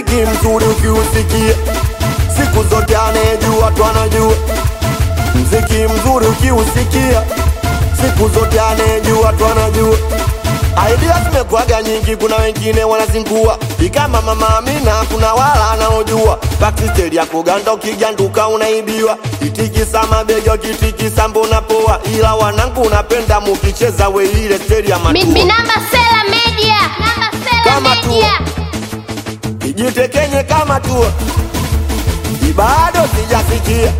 mziki mzuri ukiusikia siku zote anayejua tu anajua mziki mzuri ukiusikia siku zote anayejua tu anajua Idea zimekuwaga nyingi, kuna wengine wanazingua ikama mama Amina, kuna wala anaojua backstage ya kuganda, ukiganduka unaibiwa, itikisa mabega, ukitikisa mbona poa, ila wanangu unapenda mukicheza we ile stage ya Mi- matua Minamba Sela Media. Minamba Sela Kama tu. Media. ijitekenye kama tu ibado sijasikia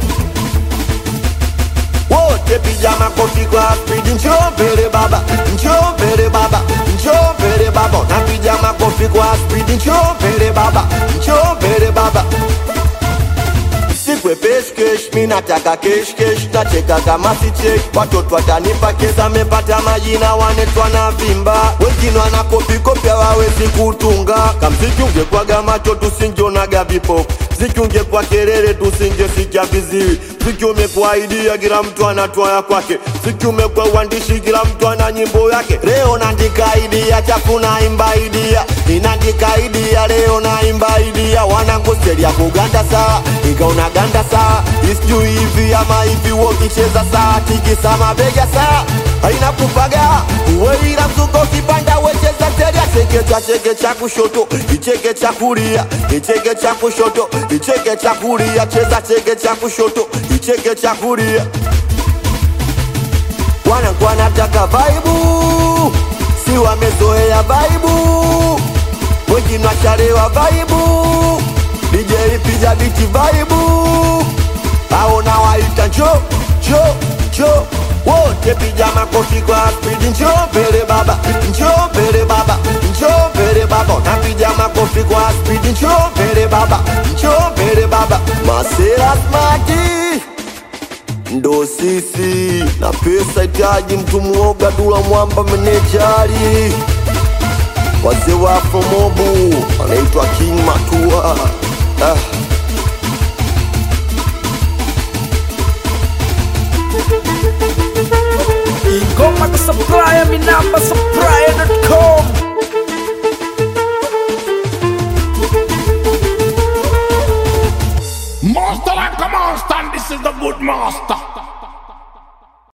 wote piga makofi kwa spidi, njoo mbele baba, njoo mbele baba, njoo mbele baba, napiga makofi kwa spidi, njoo mbele baba, njoo mbele baba sikwe peshkesh, mi nataka keshkesh, nacheka kama sicheki, watoto watanipa kesa, mepata majina wanetwa na vimba, wengine wanakopikopi hawawezi kutunga, kamziki ungekwaga macho tusingeonaga vipofu ziki ungekuwa kelele tusingesikia viziwi, ziki umekuwa idea, kila mtu anatoa ya kwake, ziki umekuwa uandishi, kila mtu ana nyimbo yake. Leo naandika idea, chafu naimba idea, inaandika idea, leo naimba idea, wanangu steli ya kuganda sawa, ikaona ganda sawa, isijui hivi ama hivi, wokicheza sawa, tikisa mabega sawa, haina kupaga uwe ila mzuko kipanda wecheza teria cheke cha cheke cha kushoto icheke cha kulia icheke cha kushoto icheke cha kulia cheza cheke cha kushoto icheke cha kulia wanangu wanataka vaibu si wamezoea vaibu wengine washalewa vaibu DJ piga biti vaibu aona waita njo njo njo wote piga makofi kwa spidi njo mbele baba njo mbele baba njo mbele baba napiga makofi kwa spidi njo mbele baba njo mbele baba masera smati ndo sisi na pesa itaji mtu mwoga dula mwamba menejari wazee wa promobu anaitwa king matua ah. ingoma kusupply minamba supply.com Master like a monster, and this is the good master.